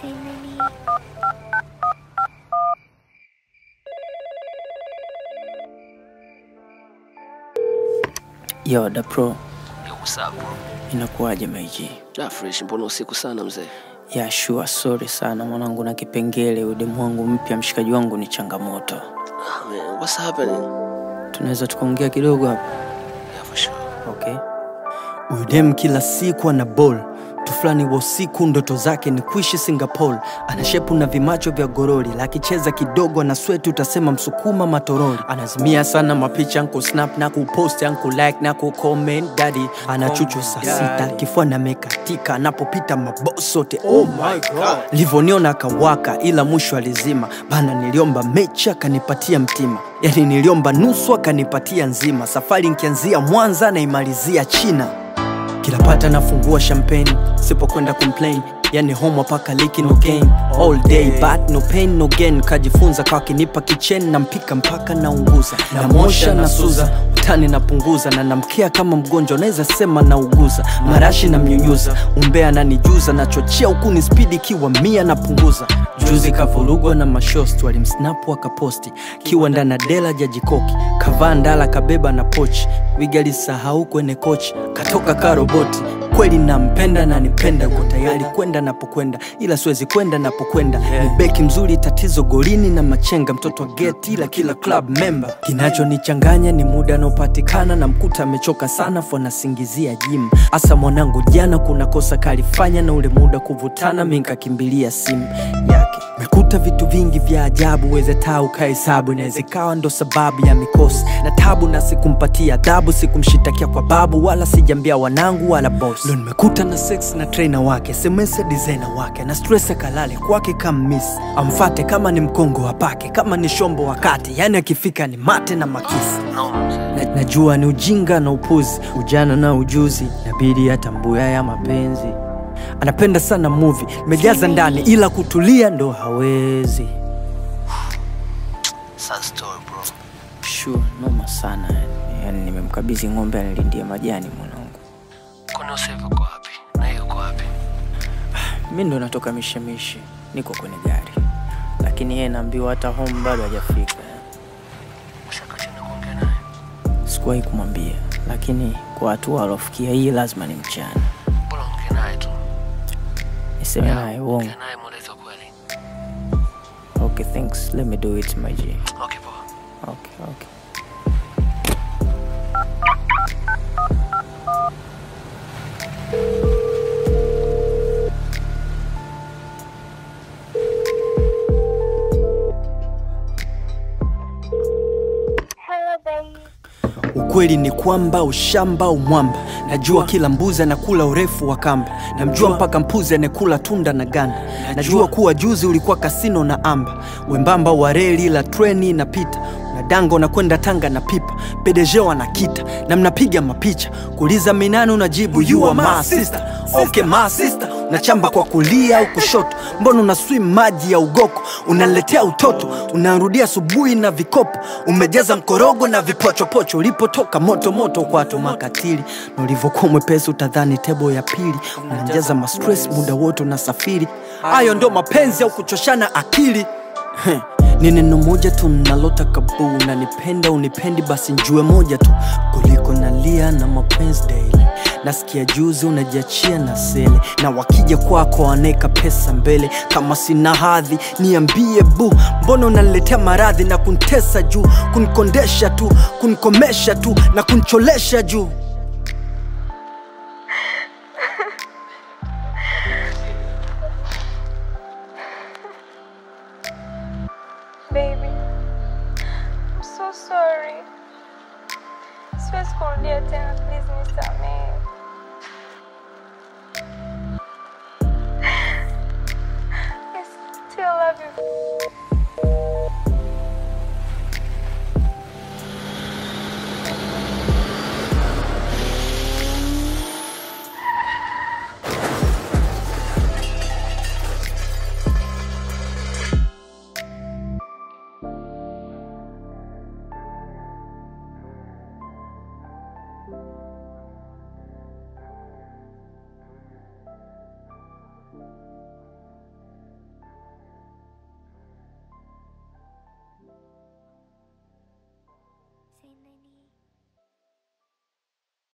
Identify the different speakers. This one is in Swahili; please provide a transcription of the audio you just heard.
Speaker 1: Entertainment.
Speaker 2: Yo, da pro,
Speaker 3: Yo, what's up bro?
Speaker 2: inakuwaje maiji?
Speaker 3: Da fresh, mbona usiku sana mzee?
Speaker 2: Ya sure, sorry sana mwanangu, na kipengele udemu wangu mpya, mshikaji wangu ni changamoto.
Speaker 3: Ah, man, what's happening?
Speaker 2: Tunaweza tukaongea kidogo hapa
Speaker 3: Yeah, for sure.
Speaker 2: okay?
Speaker 4: Huyu dem kila siku ana ball tu fulani wa usiku, ndoto zake ni kuishi Singapore. Ana shepu na vimacho vya gorori, lakicheza kidogo na sweti utasema msukuma matorori. Anazimia sana mapicha anku snap na kupost anku like na kucomment daddy. Ana chuchu saa sita, kifua na mekatika, anapopita maboss sote oh my god. Livoniona akawaka, ila mwisho alizima bana. Niliomba mechi akanipatia mtima, yani niliomba nusu akanipatia nzima. Safari nkianzia Mwanza naimalizia China kila pata nafungua champagne sipokwenda complain yani home paka liki no gain all day but no pain no gain kajifunza kwa kinipa kichen na mpika mpaka naunguza na mosha na suza utani napunguza na namkia kama mgonjwa naweza sema nauguza marashi na mnyunyuza umbea nanijuza nachochea ukuni spidi kiwa mia napunguza juzi kavurugwa na mashosti walimsnapu akaposti kiwa ndana dela jajikoki kavaa ndala kabeba na pochi wigalisahau kwenye kochi katoka karoboti kweli nampenda na nipenda uko tayari kwenda napokwenda ila siwezi kwenda napokwenda ni beki mzuri tatizo golini na machenga mtoto wa geti ila kila club member kinachonichanganya ni muda anaopatikana na mkuta amechoka sana fo anasingizia jim hasa mwanangu jana kuna kosa kalifanya na ule muda kuvutana mi nkakimbilia simu yake mekuta vitu vingi vya ajabu weze taa ukahesabu inaweza ikawa ndo sababu ya mikosi na tabu na sikumpatia adhabu sikumshitakia kwa babu wala sijambia wanangu wala boss ndo nimekuta na sex na trainer wake sms ya designer wake na stress akalale kwake kama miss amfate kama ni mkongo wapake kama ni shombo wakati yani akifika ni mate na makisi
Speaker 3: No, mzee.
Speaker 4: na, najua ni ujinga na upuzi ujana na ujuzi nabidi atambua ya mapenzi anapenda sana muvi mejaza ndani ila kutulia ndo hawezi
Speaker 3: Sad story bro.
Speaker 2: Sure, noma sana yani. Yani nimemkabidhi ng'ombe anilindie majani mwanangu.
Speaker 3: Kwani Usevi uko wapi? Na yeye uko wapi?
Speaker 2: Mi ndo natoka mishemishe, niko kwenye gari, lakini yeye naambiwa hata home bado hajafika.
Speaker 3: Ushaka chini kuongea naye?
Speaker 2: Sikuwahi kumwambia, lakini kwa hatua alofikia hii lazima ni mchana
Speaker 3: Bora ongea naye tu.
Speaker 2: niseme naye uongo.
Speaker 3: Ongea naye mweleze ukweli.
Speaker 2: Okay, thanks. Let me do it my G.
Speaker 3: Okay, poa.
Speaker 2: Okay, okay.
Speaker 1: Hello, babe.
Speaker 4: ukweli ni kwamba ushamba umwamba najua kila mbuzi anakula urefu wa kamba namjua mpaka mpuzi anekula tunda na ganda najua kuwa juzi ulikuwa kasino na amba wembamba wa reli la treni inapita unadanga unakwenda tanga na pipa pedejeo anakita na mnapiga mapicha kuuliza minani unajibu you are my sister okay my sister unachamba kwa kulia au kushoto mbona una swim maji ya ugoko unaletea utoto unarudia asubuhi na vikopo umejaza mkorogo na vipochopocho ulipotoka moto moto kwato makatili na ulivyokuwa mwepesi utadhani tebo ya pili unajaza mastress muda wote unasafiri hayo ndo mapenzi au kuchoshana akili Heh, ni neno moja tu nalota kabu unanipenda unipendi basi njue moja tu kuliko nalia na mapenzi daily nasikia juzi unajiachia na sele na wakija kwako waneka pesa mbele kama sina hadhi niambie bu mbona unaniletea maradhi na kuntesa juu kunikondesha tu kunikomesha tu na kuncholesha juu